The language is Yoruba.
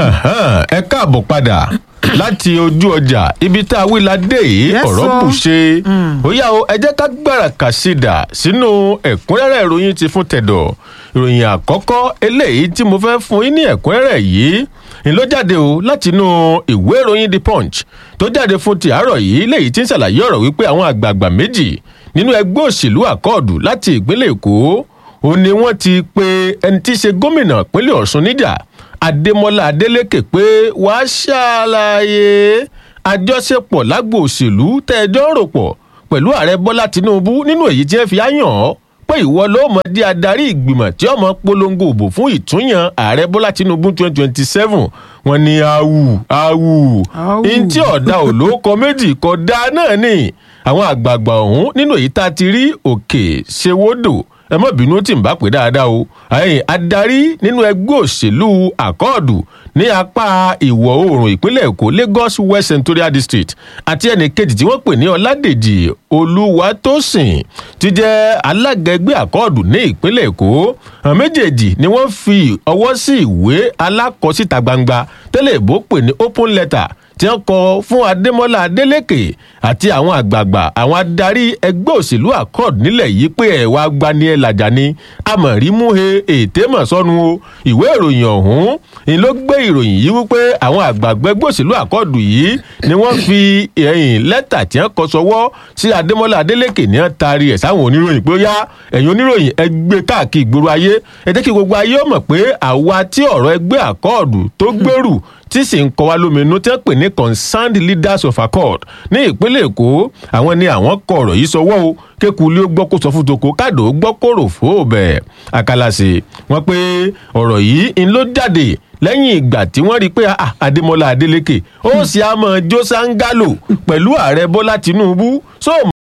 Ahan, ẹ káàbọ̀ padà láti ojú ọjà ibi tá a wí la dé yìí Yes, ọ̀rọ̀ sir. kù ṣe ó yá o ẹ jẹ́ ká gbára kàṣídà sínú ẹ̀kúnrẹ́rẹ́ ìròyìn ti fún tẹ̀dọ̀ ìròyìn àkọ́kọ́ eléyìí tí mo fẹ́ fún yín ní ẹ̀kúnrẹ́rẹ́ yìí ni ló jáde o látinú ìwé ìròyìn the punch tó jáde fún ti àárọ̀ yìí léyìí tí ń ṣàlàyé ọ̀rọ̀ wípé àwọn àgbààgbà méjì nínú ẹgbẹ́ òṣèlú àkọọ̀dù láti ìpínlẹ̀ èkó ó ní wọ́n ti pe ẹni tí í ṣe gómìnà ìpínlẹ̀ ọ̀ṣun níjà adémọlá adélèké pé wàá ṣàlàyé àjọṣepọ̀ lágbo òṣèlú tẹ́ẹ̀jọ́ ń rò pọ̀ pẹ̀lú ààrẹ bọ́lá tinubu nínú èyí tí wọ́n fi áyàn ọ́ pé ìwọ ló mọ̀ di adarí ìgbìmọ̀ tí ọmọ polongo òbò fún ìtúnyàn ààrẹ bọ́lá tinubu twenty twenty seven wọ́n ní awù awù Awù. ntí ọ̀dà òlókọ méjì kọ dá náà ni àwọn àgbààgbà ọ̀hún nínú èyí tá a ti rí òkè ṣèwọ́dọ̀ ẹ má bínú tí n bá pè dáadáa o ẹ̀yin adarí nínú ẹgbẹ́ òṣèlú àkọọ̀dù ní apá ìwọ̀ oòrùn ìpínlẹ̀ èkó lagos west senatorial district àti ẹnì kejì tí wọ́n pè ní ọládèjì olúwatósìn ti jẹ́ alága ẹgbẹ́ àkọọ̀dù ní ìpínlẹ̀ èkó àwọn méjèèjì ni wọ́n fi ọwọ́ sí ìwé alákọsíta gbangba tẹ́lẹ̀ ìbò pè ní open letter tí wọ́n kọ fún adémọlá adélèké àti àwọn àgbààgbà àwọn adarí ẹgbẹ́ òṣèlú accord nílẹ̀ yìí pé ẹ̀ wá gbani ẹ̀ làjà ni amọ̀rímúhe ètè mọ̀ sọ́nu o ìwé ìròyìn ọ̀hún ni ló gbé ìròyìn yìí wípé àwọn àgbààgbà ẹgbẹ́ òṣèlú accord yìí ni wọ́n fi ẹ̀yìn lẹ́tà tí wọ́n kọ sọwọ́ sí adémọlá adélèké ní wọ́n taari ẹ̀ sáwọn oníròyìn pé ó yá ẹ̀yin oníròyìn ẹ gbé káàkiri ìgboro ayé ẹ jẹ́ kí gbogbo ayé ó mọ̀ pé àwa tí ọ̀rọ̀ ẹgbẹ́ accord tó gbèrú tí sì ń kọ wá lóminú tí wọ́n pè ní concerned leaders of accord ní ìpínlẹ̀ èkó àwọn ni àwọn kọ ọ̀rọ̀ yìí sọwọ́ o kékulé ó gbọ́ kó sọ fún toko káàdó ó gbọ́ kó rò fó bẹ̀ àkàlàsì wọn pé ọ̀rọ̀ yìí ń ló jáde lẹ́yìn ìgbà tí wọ́n rí i pé ah, adémọlá adélèké ó sì á mọ jó sángálò pẹ̀lú ààrẹ bọ́lá tinubu sóò